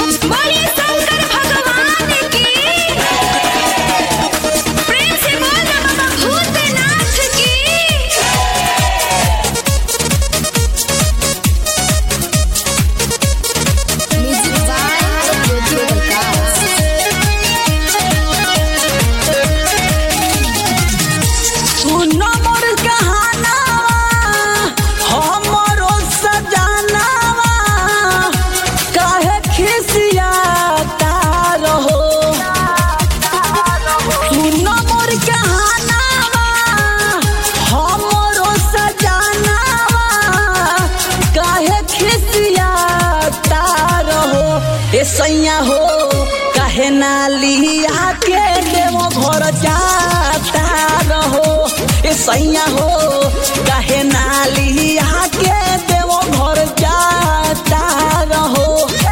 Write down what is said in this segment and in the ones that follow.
बोलिए शंकर भगवान की प्रेम से बोल ना बाबा भूतनाथ की म्यूजिक बाय ज्योति प्रकाश सुनो मोर कहानावा हमरो सजानावा काहे खिसियाता रहो सुनो मोर कहानावा हमरो सजानावा काहे खिसियाता रहो ए सैया हो काहे ना लिया के देवो घर जाता रहो ए सैया हो काहे ना लिया के देवो घर जाता रहो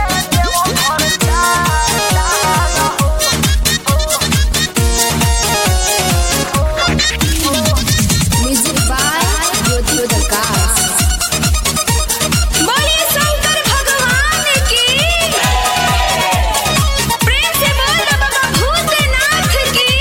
म्यूजिक बाय ज्योति प्रकाश बोलिए शंकर भगवान की प्रेम से बोल ना बाबा भूतनाथ की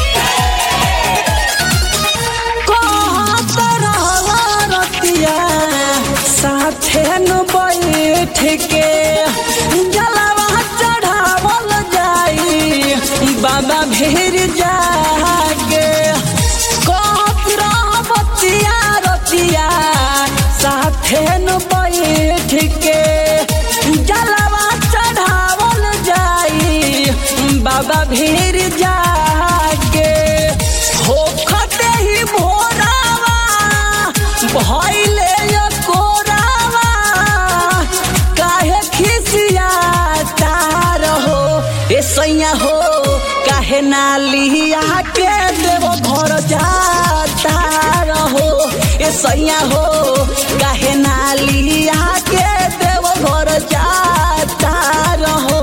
कहत रहवा रतिया साथे न बैठ के जलवा चढ़ावल जाई बाबा भीर जाके कहत रहबतिया रतिया साथे न बैठ के जलवा चढ़ावल जाई बाबा भीर जाके होखते ही भोरावा भइले यो कोरावा काहे खिसियाता रहो ए सैया हो काहे ना लिया के देवो घर जाता रहो ए सैया हो काहे ना लिया के देवो घर जाता रहो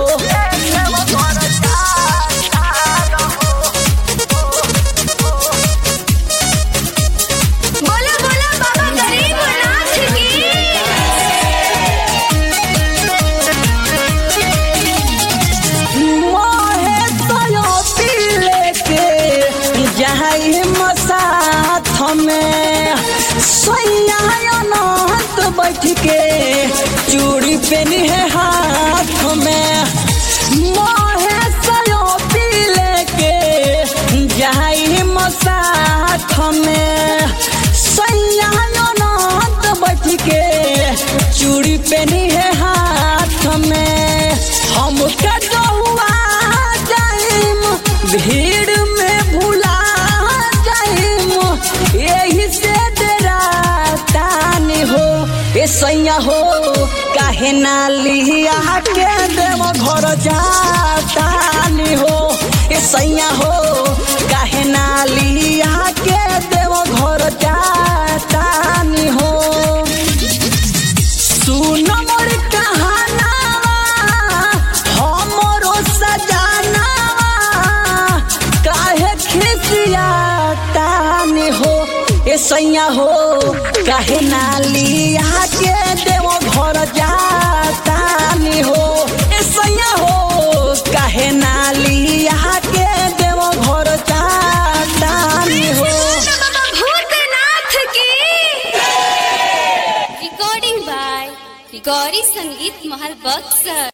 बोला बोला बाबा गरीबनाथ की मोहे तयो पीले के जाई मसाथ में सैया अनंत बैठ के चूड़ी पेनी है हाथ में मोहे तयो पीले के जाई मसाथ में सैया अनंत बैठ के चूड़ी पेनी है हाथ में हम कटुआ जाइम भीड़ में भुला जाइम यही से डरातानी हो ए सैया हो काहे ना लिया के देव घर जातानी हो ए सैया हो काहे ना लिया के देव घर जातानी हो सुन मोर कहानावा हमरो सजानावा काहे खिसियाता ने हो ए सैया हो काहे ना लिया के देवो घर जाता ने हो ए सैया हो काहे ना लिया के देवो घर जाता ने हो बाबा भूतनाथ की रिकॉर्डिंग बाय गौरी संगीत महल बक्सर